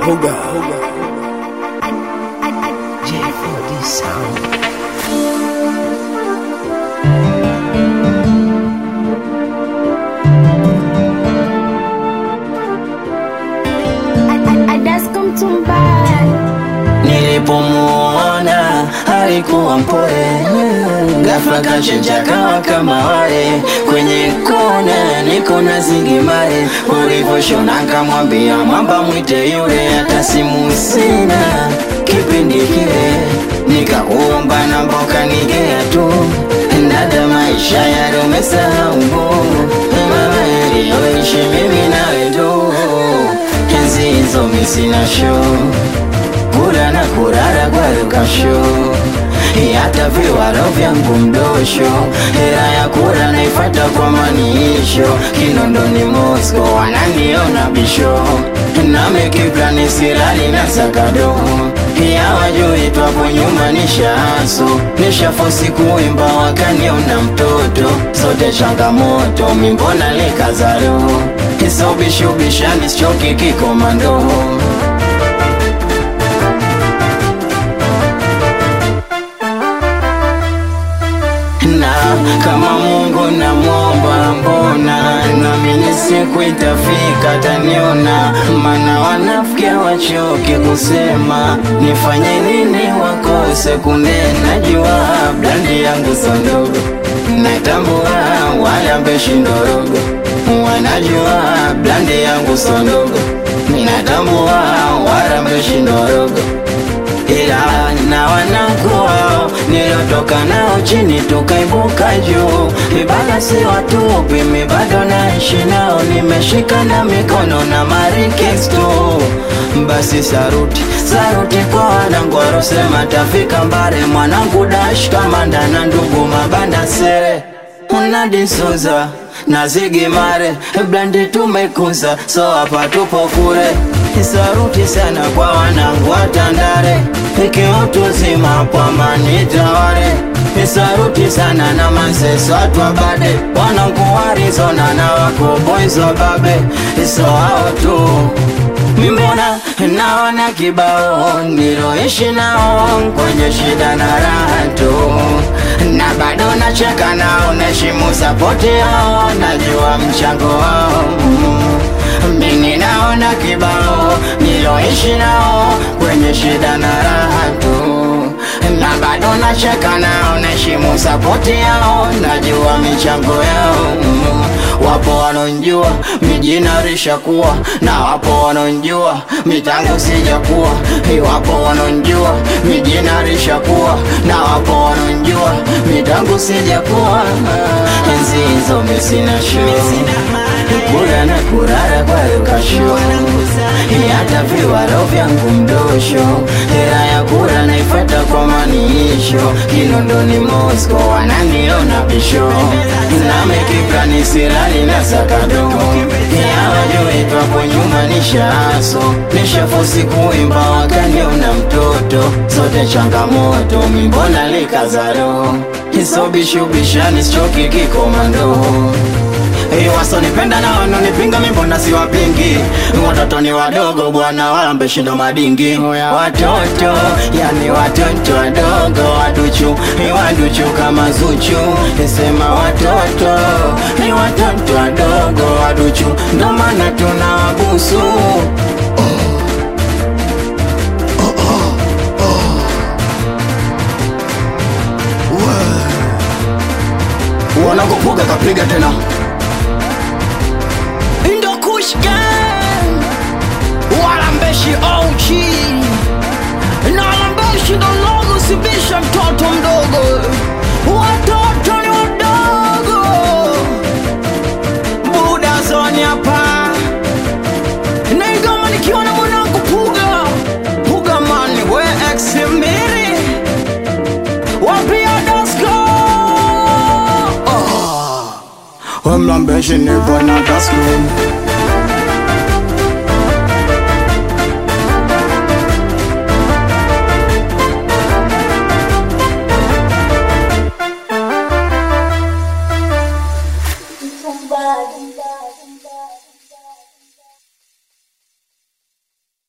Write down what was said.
Hoga. J4D sound. Nilipomuona alikuwa mpole, ghafla kachenja kawa kama wale kwenye kona, niko na zingimare. Ulivyoshona kamwambia mwamba mwite yule, hata simu sina kipindi kile, nikakuomba namba ukanigea tu, dada, maisha yale umesahau mama yaliyoishi mimi nawe tu, enzi hizo mi sina show kula na kurara kwa lukasho hata viwaro vyangu mdosho hera ya kura naifata kwa maniisho kinondoni Moscow wananiona bisho namekiplani sirali na sakado ya wajui twapo nyuma nishaaso nishafosi kuimba wakaniona mtoto sote changamoto mimbona lekazaro isobishubishani sichoki kikomando na kama Mungu namwomba, mbona nami siku itafika taniona, mana wanafikia wachoke kusema nifanye nini wakose kunena. Jua blandi yangu sondogo, natambua wala mbeshi ndorogo, wanajua blandi yangu sondogo, ninatambua wala mbeshi ndorogo ila na wanangu wao nilotoka nao chini tukaibuka juu, mibada si watupi, mi bado naishi nao, nimeshika na mikono na marikesto. Basi saruti saruti kwa wanangu warosema tafika mbare, mwanangu dash kamanda na ndugu mabanda sere unadisuza na zigimare blandi tumekuza, so hapa tupo kure Saruti sana kwa wanangu wa Tandale, ikiutu zima pwamani tawale. Saruti sana na manseso atwabade, wanangu wa Arizona na wako boys wa babe, so hao tu Mimbona naona kibao niloishi nao kwenye shida na raha tu, na bado nacheka nao, naheshimu sapoti yao, najua mchango wao mimi naona kibao niloishi nao kwenye shida na raha tu, na bado nacheka nao, naheshimu sapoti yao, najua michango yao. Wapo wanonjua mijina rishakuwa na wapo wanonjua mitango sijakuwa, wapo wanonjua mijina rishakuwa na wapo wanonjua mitango sijakuwa. Enzi hizo misina show kula na kurara kwa lukasho hata viwaro vyangu mdosho hera ya kura naifata kwa maniisho kinondoni Moscow wananiona bisho namekiplani sirali na sakado yawajui twapo nyuma nishaaso nishafosi kuimba wakaniona mtoto sote changamoto mimbona likazaro isobishubishani sichoki kikomando Hey, wasonipenda na wanonipinga mimbona siwapingi, watoto ni wadogo bwana, wala mbeshindo madingi. Watoto yani watoto wadogo, waduchu ni waduchu kama Zuchu, sema watoto ni watoto wadogo, waduchu ndo maana tunawabusu wanakopuga kapiga tena Indo Kush Gang Walambeshi OG na Walambeshi ndo logo, sibisha mtoto mdogo, watoto ni wadogo. Buda zoni hapa na igoma nikiwa na mwanangu Puga Puga mani we ex miri wapia dasko oh. Wemlambeshi nipo na taslim